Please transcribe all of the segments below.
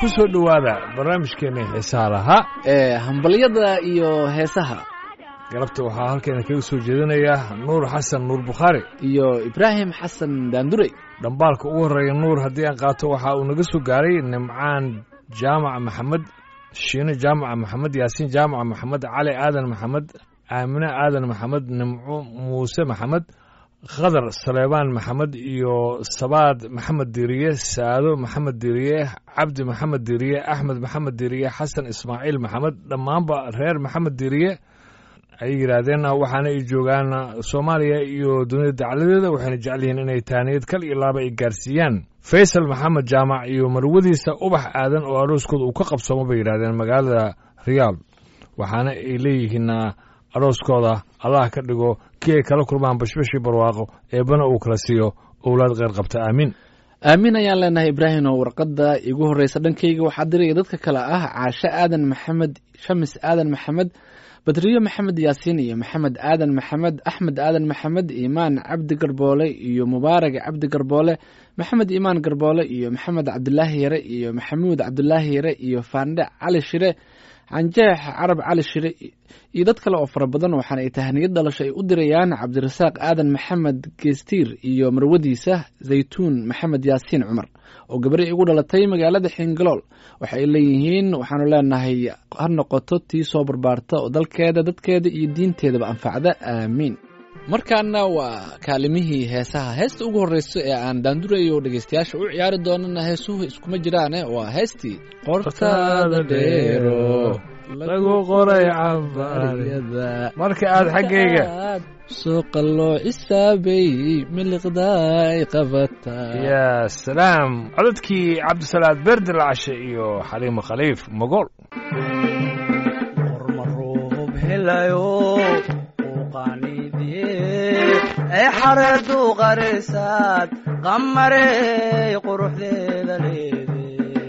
ku soo dhowaada barnaamijkeena xiisaha lahaa ee hambalyada iyo heesaha galabta waxaa halkeena kaga soo jeedinaya nuur xasan nuur bukhaari iyo ibraahim xasan daandurey dhambaalka ugu horreeya nuur haddii aan qaato waxa uu naga soo gaaray nimcaan jaamaca maxamed shiine jaamaca maxamed yaasiin jaamaca maxamed cali aadan maxamed aamine aadan maxamed nimco muuse maxamed khadar saleebaan maxamed iyo sabaad maxamed diriye saado maxamed diriye cabdi maxamed diriye axmed maxamed diriye xasan ismaaciil maxamed dhammaanba reer maxamed diriye ay yidhaahdeen waxaana ay joogaan soomaaliya iyo dunida dacladeeda waxayna jecel yihiin inay taaniyad kal iyo laaba ay gaarsiiyaan faysal maxamed jaamac iyo marwadiisa ubax aadan oo arooskooda uu ka qabsoomo bay yidhahdeen magaalada riyaal waxaana ay leeyihiin arooskooda allah ka dhigo kii ay kala kulmaan bashbashii barwaaqo eebbana uu kala siiyo owlaad kheyr qabta aamiin aamin ayaan leenahay ibraahim oo warqadda igu horreysa dhankayga waxaa diraya dadka kale ah caashe aadan maxamed shamis aadan maxamed badriyo maxamed yaasiin iyo maxamed aadan maxamed axmed aadan maxamed iimaan cabdi garboole iyo mubaarag cabdi garboole maxamed iimaan garboole iyo maxamed cabdulaahi yare iyo maxamuud cabdulaahi yare iyo faandhe cali shire canjeex carab cali shire iyo dad kale oo fara badan waxaana ay tahaniyad dhalasho ay u dirayaan cabdirasaaq aadan maxamed geestiir iyo marwadiisa zaytuun maxamed yaasiin cumar oo gabari igu dhalatay magaalada xingalool waxa ay leeyihiin waxaanu leenahay ha noqoto tii soo barbaarta oo dalkeeda dadkeeda iyo diinteedaba anfacda aamiin markaana waa kaalimihii heesaha heesta ugu horreysa ee aan daandurayo dhegeystayaasha u ciyaari doonana heesuhu iskuma jiraane waa heestii qortaada dheero lagu qoray cabaryada marka aad xaggayga suuqa loo cisaabay miliqdaay qabataa yaa salaam codadkii cabdisalaad beerde lacashe iyo xaliimo khaliif mogool qormaruub helayo ee xareedu qarisaad qamarey quruxdeeda leede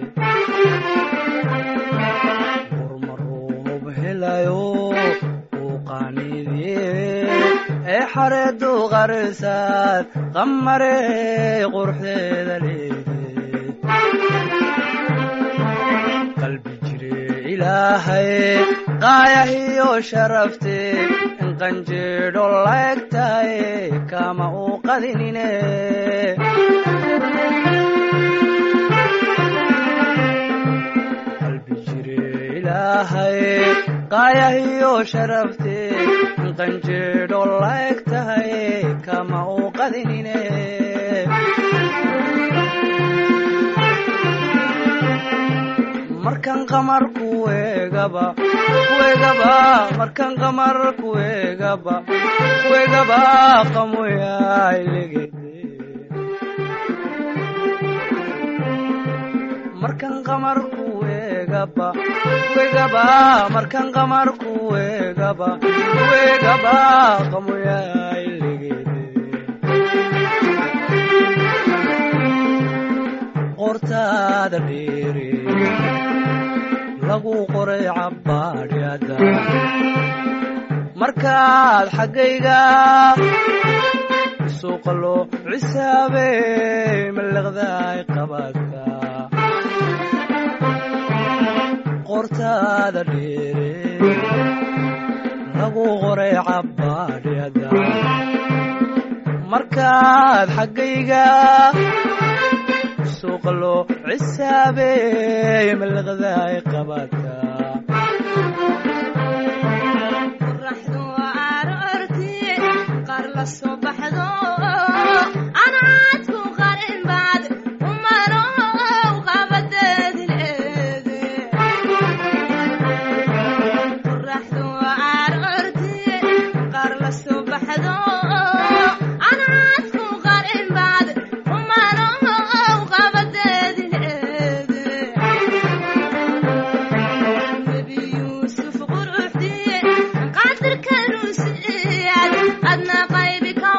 qormaruub helayo uu qaaniidye ee xareedu qarisaad qamarey quruxdeeda leede qalbi jire ilaahay qaayahiyo sharafte qanjeedho laegtaye kama uu qadinine qalbi jire ilaahay qaayahiyo sharafte qanjeedho laegtaye kama uu qadinine markan qamar kuegaba kuegaba markan qamar kuegaba kuegaba qamoyailegede markan qamar kuegaba kuegaba markan qamar kuegaba kuegaba qamoyailegede qortaada dheere lagu qoray cabbaadhyada markaad xaggayga suuqa loo cisaabey maliqdaay qabadka qortaada dheere lagu qoray cabbaadhyada markaad xaggayga suuqa loo cisaabey maliqdaay qabadka qoraxdu aroorti qaar la soo baxdo anaad ku qarin baad umanow qabadeedi leede qoraxdu aroorti qaar la soo baxdo anaad ku qarin baad umanow qabadeedi leede nebi yuusuf quruxdiye qaadirkanu siyaad adna qaybi ka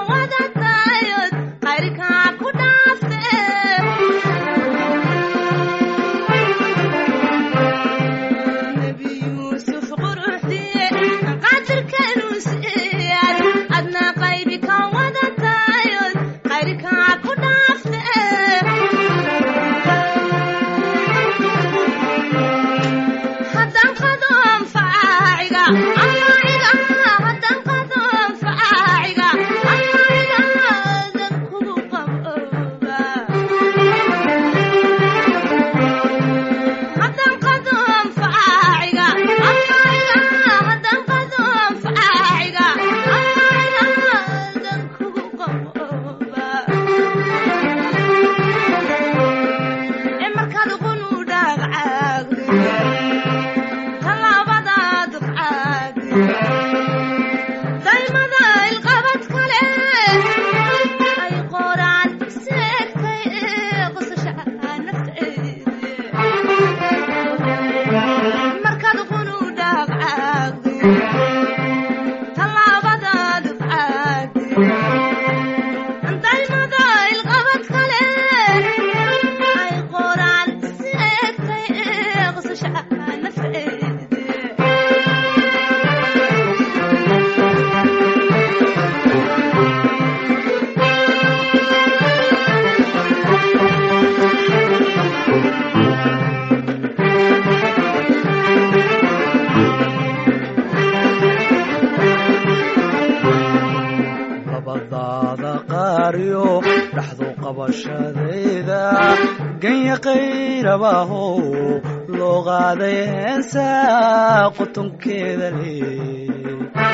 qaariyo dhaxdu qabashadayda ganya qayrabahow loo qaaday heensa qutunkeeda leh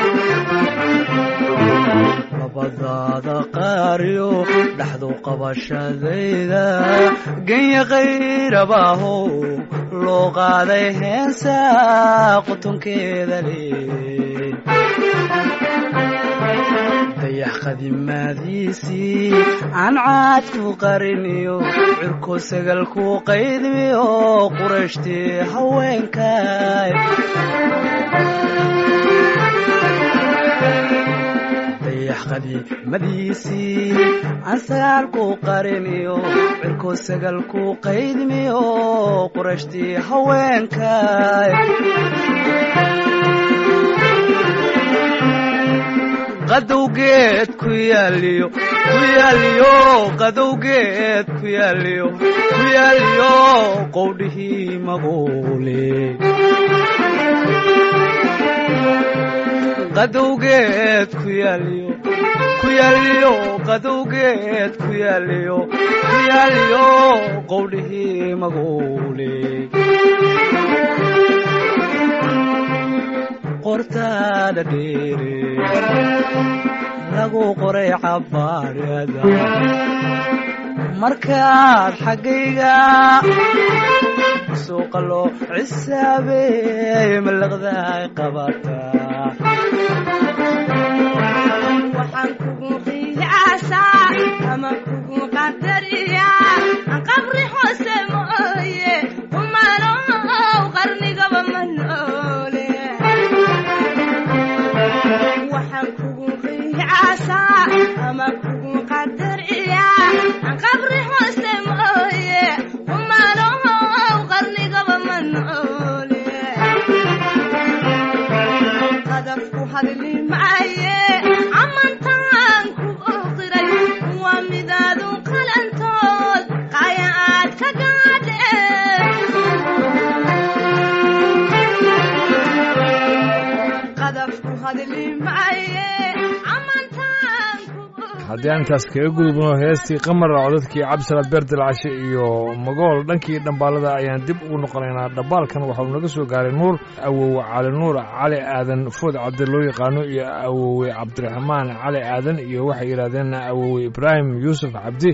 labadaada qaariyo dhaxdu qabashadayda ganya qayrabahow loo qaaday heensa qutunkeeda leh dayax qadimaadiisii aan caad ku qariniyo cirko sagal ku qaydmiyo qurashtii haweenkay dayax qadiimadiisii aan sagaal ku qariniyo cirko sagal ku qaydmiyo qurashtii haweenkay qadowgeed ku yaaliyo ku yaaliyo qadowgeed ku yaaliyo ku yaaliyo qowdhihii maguule qadowgeed ku yaaliyo ku yaaliyo qadowgeed ku yaaliyo ku yaaliyo qowdhihii maguule qortaada dheere lagu qoray cabaarada markaad xaggayga suuqa loo cisaabeey malaqdaay qabataa waxaan kugu qiyaasaa ama kugu qadariyaa qabri hoose mooye kumanow qarnigaba ma noole waxaan kugu qiyaasaa ama kugu qadariyaa qabri hoose mooye kumanow qarnigaba ma noole qadafku hadli maaye amantaan ku oqiray waa midaadu qalantood qaya aad ka gaadhe qadafku hadli maaye amantaan ku haddii aan intaas kaga gudubno heestii qamara codadkii cabdisalaad beerdilcashe iyo magool dhankii dhambaalada ayaan dib ugu noqonaynaa dhambaalkan waxauu naga soo gaaray nuur awowe cali nuur cali aadan food cabdi loo yaqaano iyo awowe cabdiraxmaan cali aadan iyo waxay yidhahdeen awowe ibraahim yuusuf cabdi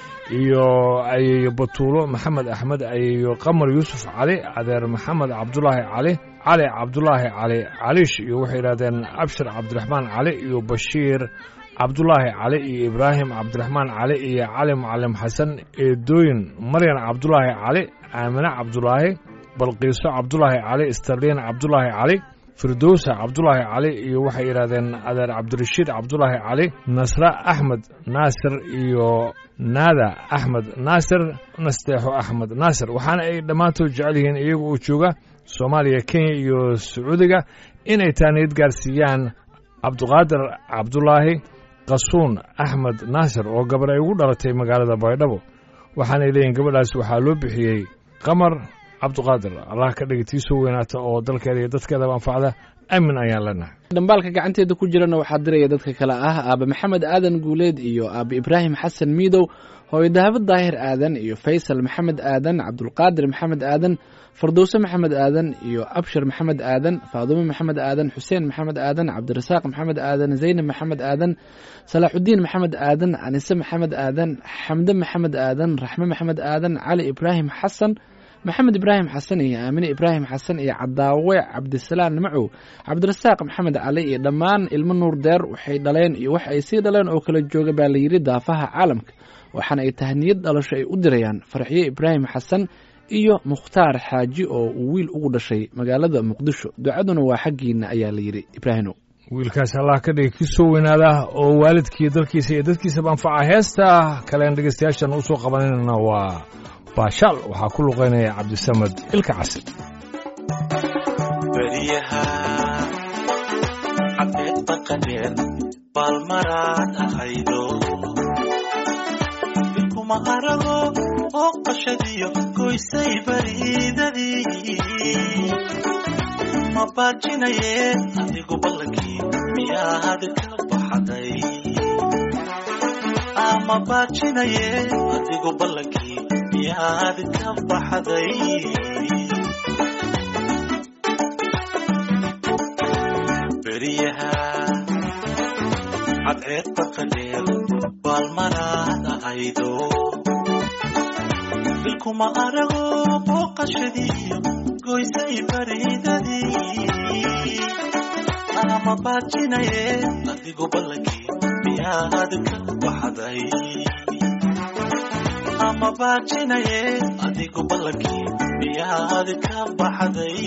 iyo ayeeyo batuulo maxamed axmed ayeeyo qamar yuusuf cali adeer maxamed cabdulaahi cali cali cabdulaahi cali caliish iyo waxay yidhahdeen abshir cabdiraxmaan cali iyo bashiir cabdulaahi cali iyo ibraahim cabdiraxmaan cali iyo cali mucalim xasan eedooyin maryan cabdulaahi cali aamine cabdulaahi balqiiso cabdulaahi cali starliin cabdulaahi cali firdowsa cabdulaahi cali iyo waxay yidhahdeen adeer cabdirashiid cabdulaahi cali nasre axmed naasir iyo naada axmed naasir nasteexo axmed naasir waxaana ay dhammaantood jecel yihiin iyaga oo jooga soomaaliya kenya iyo sacuudiga inay taaniyad gaarsiiyaan cabduqaadir cabdulaahi qasuun axmed naasir oo gabar ay ugu dhalatay magaalada baydhabo waxaanay leeyihin gabadhaas waxaa loo bixiyey qamar cabduqaadir allah ka dhiga tii soo weynaata oo dalkeeda iyo dadkeedaba anfacda aamin ayaan leenahay dhambaalka gacanteeda ku jirana waxaa diraya dadka kale ah aabe maxamed aadan guuleed iyo aabe ibraahim xasan miidow hooyo dahabo daahir aadan iyo faysal maxamed aadan cabdulqaadir maxamed aadan fardowse maxamed aadan iyo abshir maxamed aadan faadumo maxamed aadan xuseen maxamed aadan cabdirasaaq maxamed aadan zaynab maxamed aadan salaaxudiin maxamed aadan anise maxamed aadan xamde maxamed aadan raxme maxamed aadan cali ibraahim xasan maxamed ibraahim xasan iyo aamine ibraahim xasan iyo cadaawe cabdisalaan macow cabdirasaaq maxamed cali iyo dhammaan ilmo nuur deer waxay dhaleen iyo wax ay sii dhaleen oo kala jooga baa layidhi daafaha caalamka waxaana ay tahniyad dhalasho ay u dirayaan farxiye ibraahim xasan iyo mukhtaar xaaji oo uu wiil ugu dhashay magaalada muqdisho ducaduna waa xaggiina ayaa layidhi ibraahino wiilkaas allah ka dhiga kii soo weynaada oo waalidkii dalkiisa iyo dadkiisaba anfaca heesta kalean dhegaystayaashan u soo qabanayna waa baashaal waxaa ku luqaynaya cabdisamad ilka casi beriyaha cabdeed baqadeen baalmaraad ahaydo ilkuma arago oo qashadiyo goysay bariidadii ma baajinayeen adigu ballankii miyaad ka baxday ama baajinaye adigu ballankii miyaad ka baxday beriyaha cadceedda qadheer baalmaraad ahaydo bilkuma arago booqashadiiyo goysay baridadii ama baajinaye adigu ballankii miyaad ka baxday ama baajinaye adigu ballankii miyaad ka baxday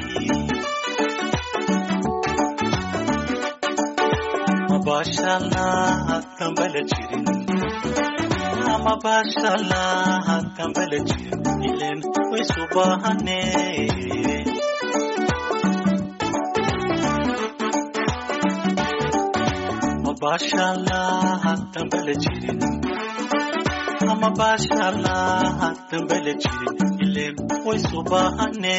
mabashalaad kambala jirin ama bashalaad kambala jirin ilen waysu baahane mabashalaad kambala jirin ama bashalaad kambala jirin ilen waysu baahane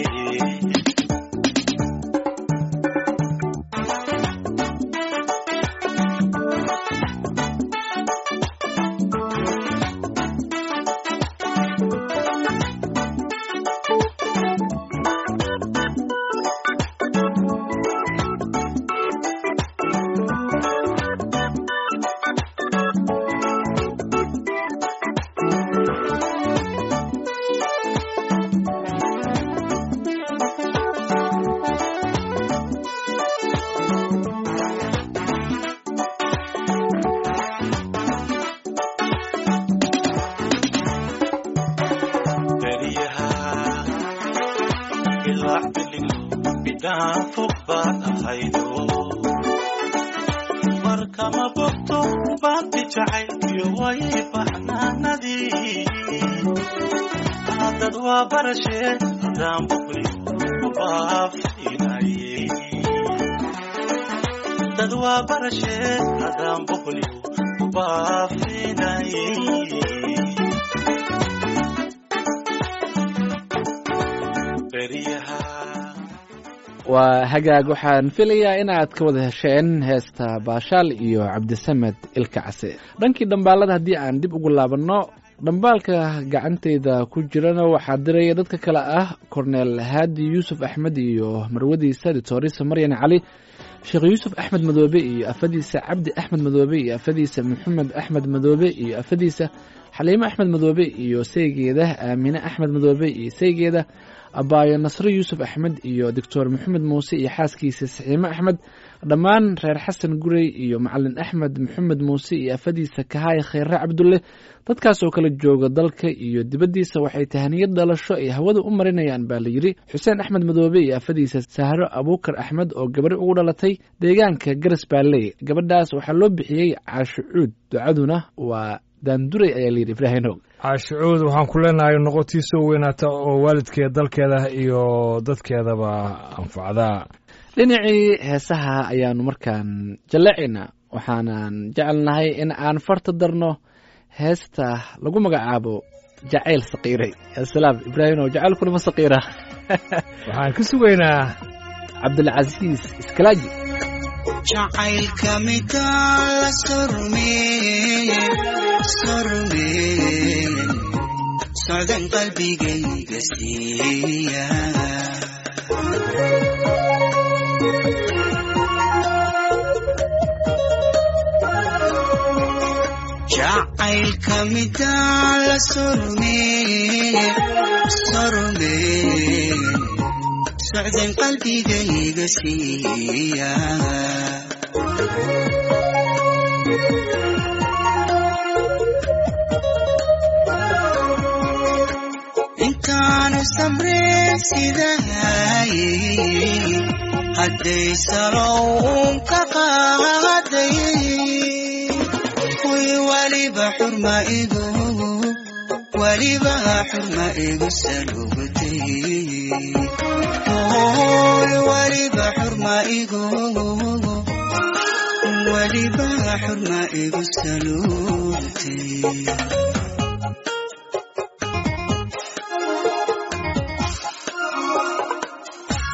beriyaha bilaac biligo bidhaan fog baad ahaydo markama bogto baanti jacaylkiyo way baxnaanadii haddad waa barashee haddaan boqliyo mabaafinaye dad waa barashee haddaan boqliyo mabaafinaye beriyaha waa hagaag waxaan filayaa inaad ka wada hesheen heesta baashaal iyo cabdisamed ilka case dhankii dhambaalada haddii aan dib ugu laabanno dhambaalka gacantayda ku jirana waxaa diraya dadka kale ah korneel haadi yuusuf axmed iyo marwadiisa ditorisa maryan cali sheekh yuusuf axmed madoobe iyo afadiisa cabdi axmed madoobe iyo afadiisa maxamed axmed madoobe iyo afadiisa xaliimo axmed madoobe iyo saygeeda aamine axmed madoobe iyo saygeeda abaayo nasre yuusuf axmed iyo doctor maxamed muuse iyo xaaskiisa saxiime axmed dhammaan reer xasan gurey iyo macalin axmed maxamed muuse iyo afadiisa kahaaya khayre cabdulle dadkaas oo kala jooga dalka iyo dibaddiisa waxay tahaniyad dhalasho ay hawada u marinayaan baa layidhi xuseen axmed madoobe iyo afadiisa sahro abuukar axmed oo gabadhi ugu dhalatay deegaanka garas baalley gabadhaas waxaa loo bixiyey caasho cuud ducaduna waa daanduray ayaa layidhi ibraahinow caashicuud waxaan ku leenahay noqotii soo weynaata oo waalidkeeda dalkeeda iyo dadkeedaba anfacdaa dhinacii heesaha ayaanu markaan jallacaynaa waxaanan jecelnahay in aan farta darno heesta lagu magacaabo jacayl saqiiray asalaam ibraahimow jacaylkunima saqiira waxaan ka sugaynaa cabdilcasiis iskalaaji jacaylka midaan la sormeeye sormeeye socdan qalbigayga siiya jacaylka midaan la sormeeye sormeeye socdan qalbigayga siiya intaanu samreen sidahay hadday salown ka qaaday kuy waliba xurma igu waliba xurma igu salugtay Oy, waliba xurma igu waliba xurma igu salugtay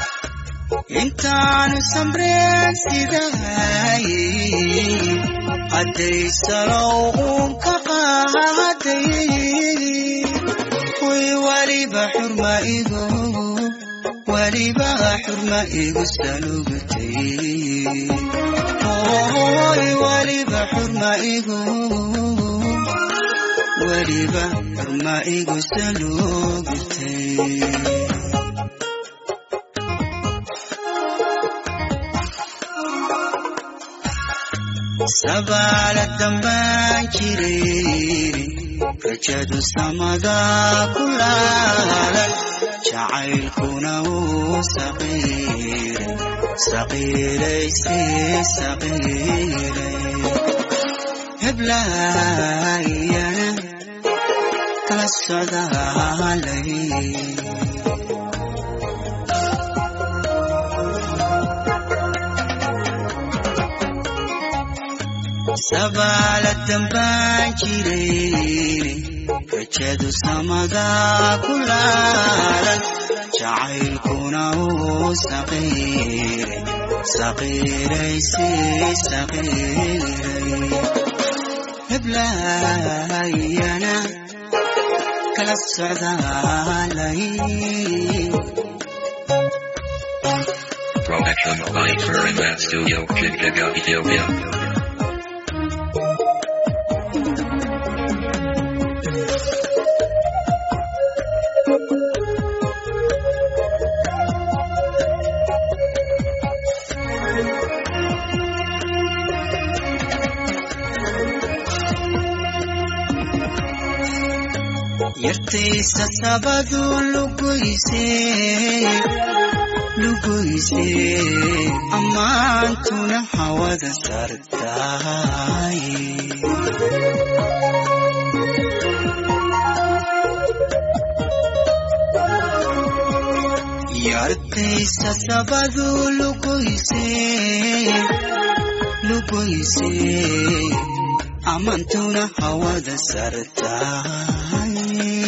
intaanu samreen sidahay hadday salow uun ka qaaday way waliba xurma igu waliba xurma igu salugtay way waliba xurma igu waliba xurma igu salugtay sabaala dambaan jiray rajadu samada ku laalan jacaylkuna wuu saqiiray saqiiraysi saqiiray heblaayana kala socdaalay sabaala dambaan jiray rajadu samada ku laalan jacaylkuna wuu saqiiray saqiiraysi saqiiray heblaayana kala socdaalay Production by Turinmat Studio Kitgaga Ethiopia. yartaysa sabadu lugoyse lugoyse ammaantuna hawada sartaay yartaysa sabadu lugoyse lugoyse ammaantuna hawada sartaay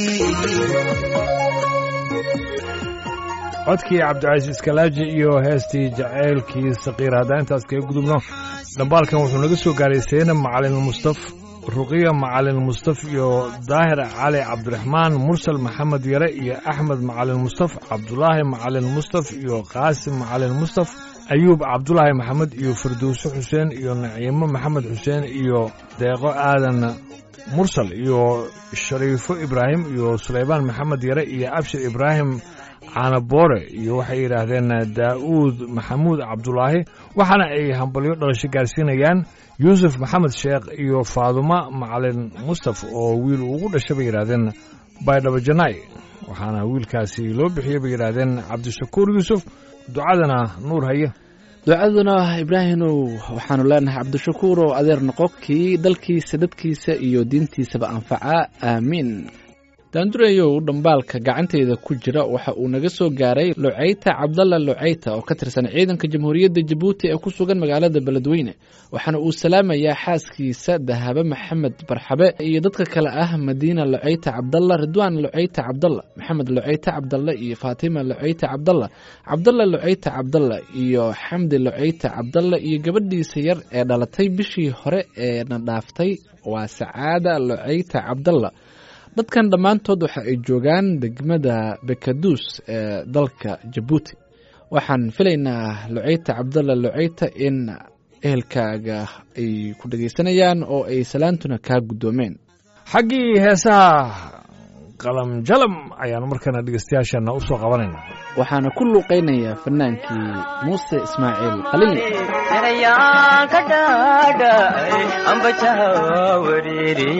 codkii cabdicasiis kalaaji iyo heestii jaceylkii saqiir haddaan intaas kaga gudubno dhambaalkan wuxuu naga soo gaaray seyna macalin mustaf ruqiya macalin mustaf iyo daahir cali cabdiraxmaan mursal maxamed yare iyo axmed macalin mustaf cabdulaahi macalin mustaf iyo qaasim macalin mustaf ayuub cabdulaahi maxamed iyo firdowse xuseen iyo naciimo maxamed xuseen iyo deeqo aadan mursal iyo shariifo ibraahim iyo sulaymaan maxamed yare iyo abshir ibraahim caanaboore iyo waxay yidhaahdeen daa'uud maxamuud cabdulaahi waxaana ay hambalyo dhalasho gaarsiinayaan yuusuf maxamed sheekh iyo faaduma macalin mustaf oo wiil ugu dhashay bay yidhaahdeen baydhabo janaay waxaana wiilkaasi loo bixiyey bay yidhaahdeen cabdishakuur yuusuf ducadana nuur haye ducaduna ibraahimow waxaanu leenahay cabdishakuur oo adeer noqo kii dalkiisa dadkiisa iyo diintiisaba anfaca aamiin daandureeyow dhambaalka gacanteyda ku jira waxa uu naga soo gaaray luceyta cabdalla luceyta oo ka tirsan ciidanka jamhuuriyadda jabuuti ee ku sugan magaalada beledweyne waxaana uu salaamayaa xaaskiisa dahabe maxamed barxabe iyo dadka kale ah madiina luceyta cabdalla ridwaan luceyta cabdalla maxamed luceyta cabdalla iyo faatima luceyta cabdalla cabdalla luceyta cabdalla iyo xamdi luceyta cabdalla iyo gabadhiisa yar ee dhalatay bishii hore ee na dhaaftay waa sacaada luceyta cabdalla dadkan dhammaantood waxa ay joogaan degmada bekaduus ee dalka jabuuti waxaan filaynaa luceyta cabdalla luceyta in ehelkaaga ay ku dhegaysanayaan oo ay salaantuna kaa guddoomeen xaggii heesaha qalam jalam ayaanu markana dhegeystayaasheenna u soo qabanayna waxaana ku luuqaynayaa fanaankii muuse ismaaciil khaliil erayaan ka dhaadhacay ambajaha wariiri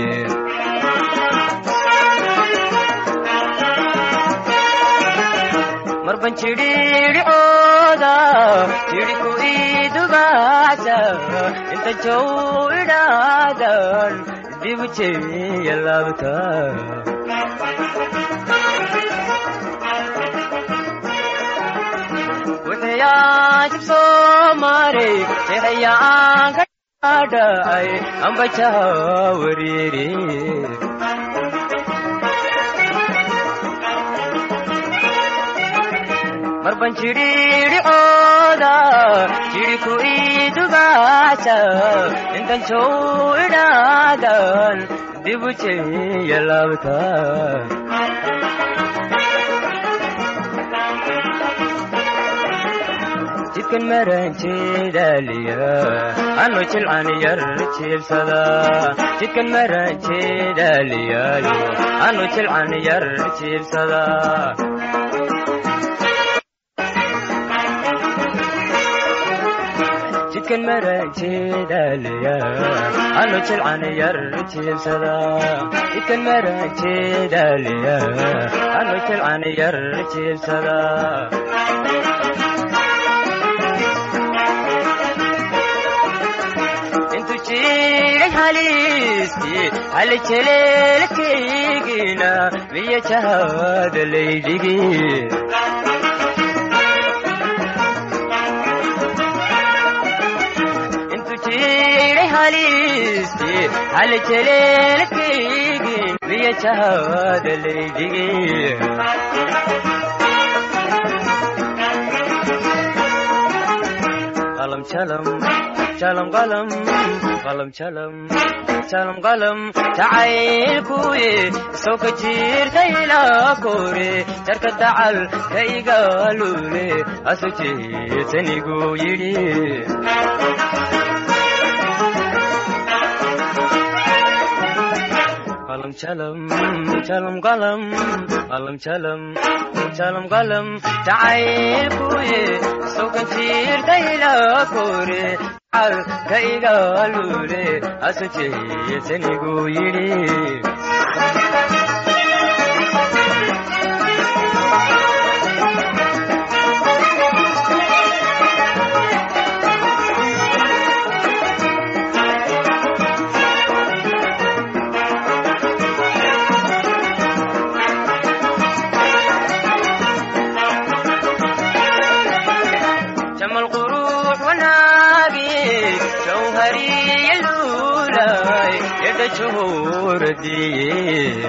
marban jidhiidhicooda jidhku idubaasa inta jow idhaadan dibu jeya laabta wuxuyaajib soo maray erayaan ka dhaadhacay ambajaha wariiri marban jidhiidhicooda jeclada jiriku idugaasa intan jow idhaadan dibu jeya laabta jidkan maranjeedaliya anu jilcan yar jiibsada jidkan maranjeedaliyayo anu jilcan yar jiibsada jidkan maranjeedaliya anu jilcan yar jiibsada jidkan maranjeedaliya anu jilcan yar jiibsada intu jiray haliistii hali jeleelkaygina miya jahada laydhigi intu jiray haliistii hali jeleelkaygin miya jahada laydhigi qalam jalam jalam qalam qalam jalam jalam qalam jacaylkuye soo ka jirta ilaa kore jarka dacal ka igaalule aso jeetanigu yidhi qalam jalam jalam qalam qalam jalam jalam qalam jacaylkuye soo ka jirta ilaa kore cal ka igaalule aso jeetanigu yidhi jamal qurux wanaagi jawhariya luulay yadha juhuradiye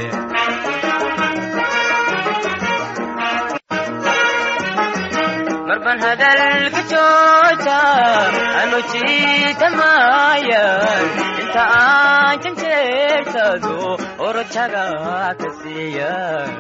marban hadalka jooja anu jiitamayan inta aan janjeersado orojaga ka siiya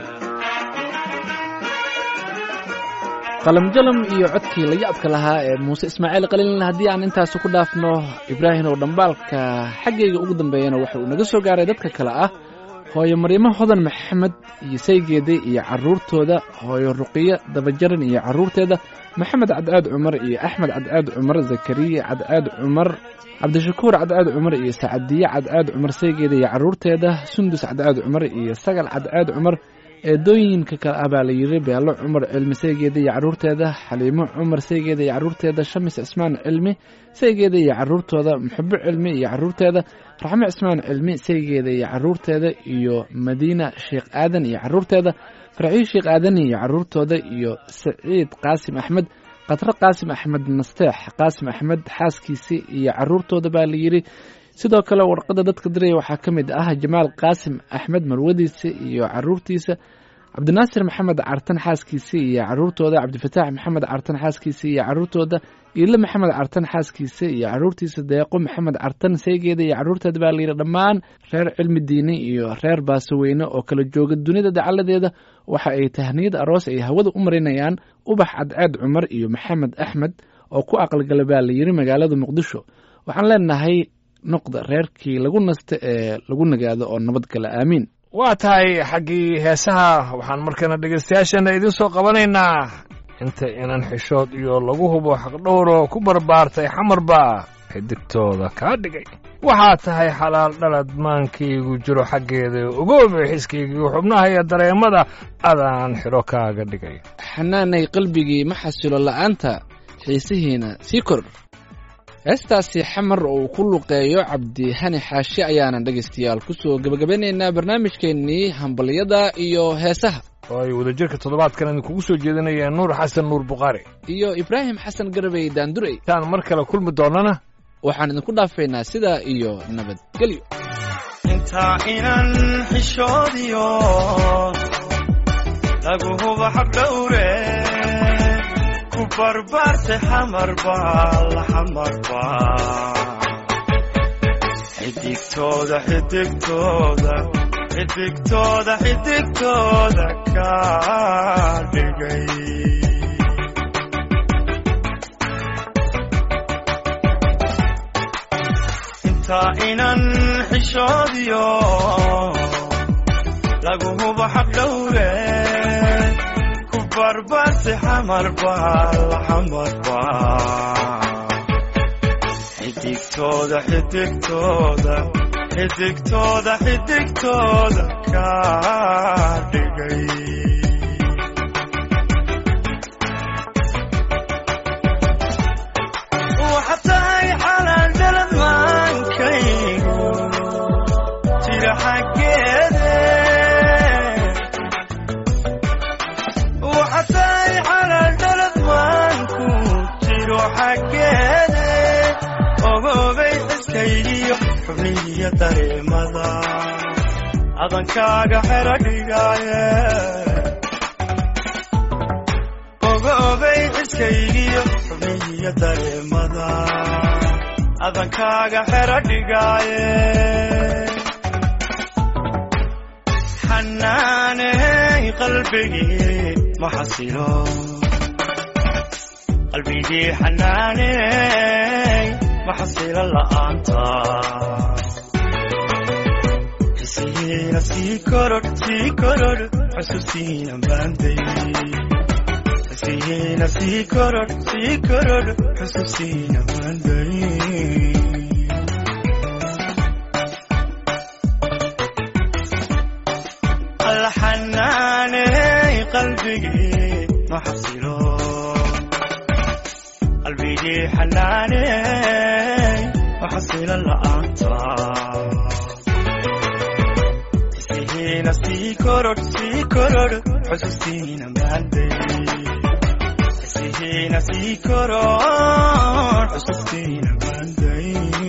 qalamjalam iyo codkii la yaabka lahaa ee muuse ismaaciil qalilin haddii aan intaasi ku dhaafno ibraahim oo dhambaalka xaggayga ugu dambeeyana waxa uu naga soo gaaray dadka kale ah hooyo maryamo hodan maxamed iyo saygeeda iyo carruurtooda hooyo ruqiyo dabajaran iyo carruurteeda maxamed cadcaad cumar iyo axmed cadcaad cumar zakariya cadcaad cumar cabdishakuur cadcaad cumar iyo sacadiye cadcaad cumar saygeeda iyo carruurteeda sundus cadcaad cumar iyo sagal cadcaad cumar eedooyinka kale ah baa la yidhi beelo cumar cilmi saygeeda iyo carruurteeda xaliimo cumar saygeeda iyo carruurteeda shamis cismaan cilmi saygeeda iyo carruurtooda muxabo cilmi iyo carruurteeda raxmo cismaan cilmi saygeeda iyo carruurteeda iyo madiina sheekh aadan iyo carruurteeda farciyo sheekh aadan iyo carruurtooda iyo saciid qaasim axmed khadro qaasim axmed nasteex qaasim axmed xaaskiisi iyo carruurtooda baa la yidhi sidoo kale warqadda dadka diraya waxaa ka mid ah jamaal qaasim axmed marwadiisa iyo carruurtiisa cabdinaasir maxamed cartan xaaskiisa iyo carruurtooda cabdifataax maxamed cartan xaaskiisa iyo carruurtooda iile maxamed cartan xaaskiisa iyo carruurtiisa deeqo maxamed cartan saygeeda iyo carruurteeda baa layidhi dhammaan reer cilmi diini iyo reer baasaweyne oo kala jooga dunida dacaladeeda waxa ay tahniyad aroos ay hawada u marinayaan ubax cadceed cumar iyo maxamed axmed oo ku aqalgala baa layidhi magaalada muqdisho waxaan leenahay noqda reerkii lagu nasta ee lagu nagaado oo nabadgala aamiin waa tahay xaggii heesaha waxaan markana dhegaystayaashana idiin soo qabanaynaa inta inan xishood iyo lagu hubo xaqdhowro ku barbaartay xamarba xidigtooda kaa dhigay waxaa tahay xalaal dhalad maankaygu jiro xaggeeda ogoobe xiskaygiiyo xubnaha iyo dareemada adaan xidho kaaga dhigay xanaanay qalbigii ma xasilo la'aanta xiisihiina sii kor heestaasi xamar oo uu ku luqeeyo cabdihani xaashi ayaanan dhegaystayaal ku soo gebagabeynaynaa barnaamijkeennii hambalyada iyo heesaha oo ay wadajirka toddobaadkan idinkugu soo jeedinayeen nuur xasan nuur bukhaari iyo ibraahim xasan garabey daandurey intaan mar kale kulmi doonnana waxaan idinku dhaafaynaa sidaa iyo nabadgelyo intaa inan xishoodiyo lagu huba xaqdhowre ku barbarte xamarba la xamarba xidigtooda xidigtooda xidigtooda xidigtooda ka dhigay intaa inan xishoodiyo lagu hubo xaqdhowre ku barbarte xamarba la xamarba xidigtooda xidigtooda xidigtooda xidigtooda ka dhigay waxa tahay xalaan dhalad maankaygu jira xaggeede waxa tahay xalaan dhalad maanku jiro xaggeede ogoobay xiskaygiyo xubnihiyo dareemada adankaaga xero dhigaaye ogoobay xiskaygiyo xubnihiyo dareemada adankaaga xero dhigaaye xanaaney qalbigii ma xasilo qalbigii xanaaney ma xasilo la'aanta xisihiina sii korodh sii korodh xusuustiina baanday xisihiina sii korodh sii korodh xusuustiina baanday alxanaaney qalbigii ma xasilo qalbigii xanaaney ma xasilo la'aanta xisihiina sii korodh sii korodh xusuustiina maanday xisihiina sii korodh xusuustiina maanday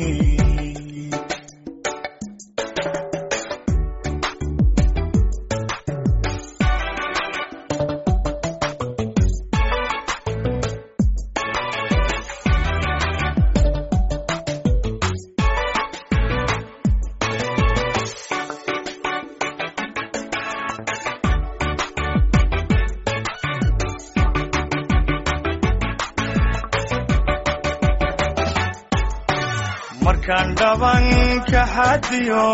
markaan dhabanka xadiyo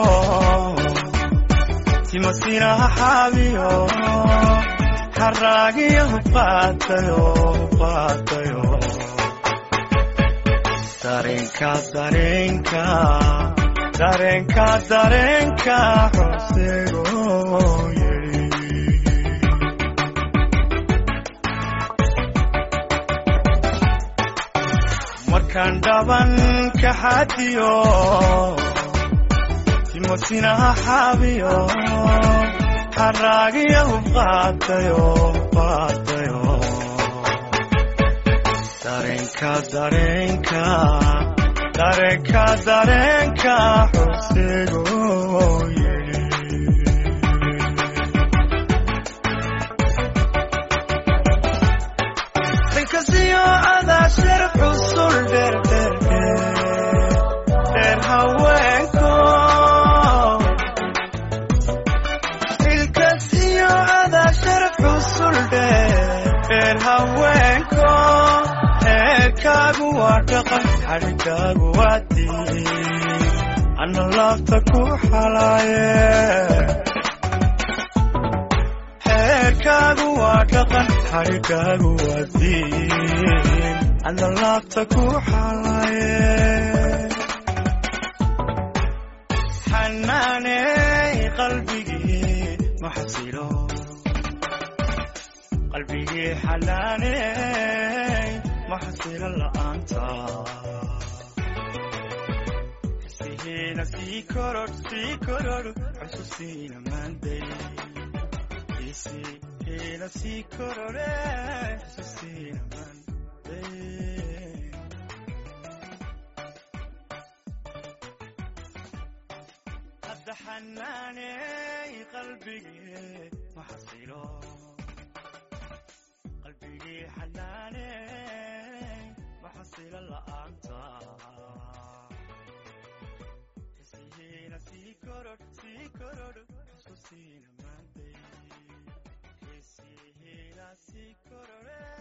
timasinaha xaabiyo xaraagiyo hubaatayo hubaatayo dareenka dareenka dareenka dareenka xusego yeri markaan dhabanka xadiyo timosinaha xaabiyo xaraagiyo hubaatayo hubaatayo dareenka dareenka dareenka dareenka xusego yeri inkasiyo adaa shar xusul dheer dheer dheer dheer haweenko ilkasiyo adaa shar xusul dheer dheer haweenko heerkaagu waa dhaqan xadhigaagu waa diin ana laabta ku xalaaye xeerkaagu waa dhaqan xadhigaagu waa diin ana laabta ku xalaye xanaaney qalbigii ma xasilo qalbigii xanaaney ma xasilo la'aanta xisihiina sii korodh sii korodh xusuustiina maanday Ila si korore, si mande. Hadda xanaaney qalbigii ma xasilo qalbigii ii xanaane maxasila la'aanta xisihiina sii korodh sii korodh xusuusiina maanday xisihiina sii korodhe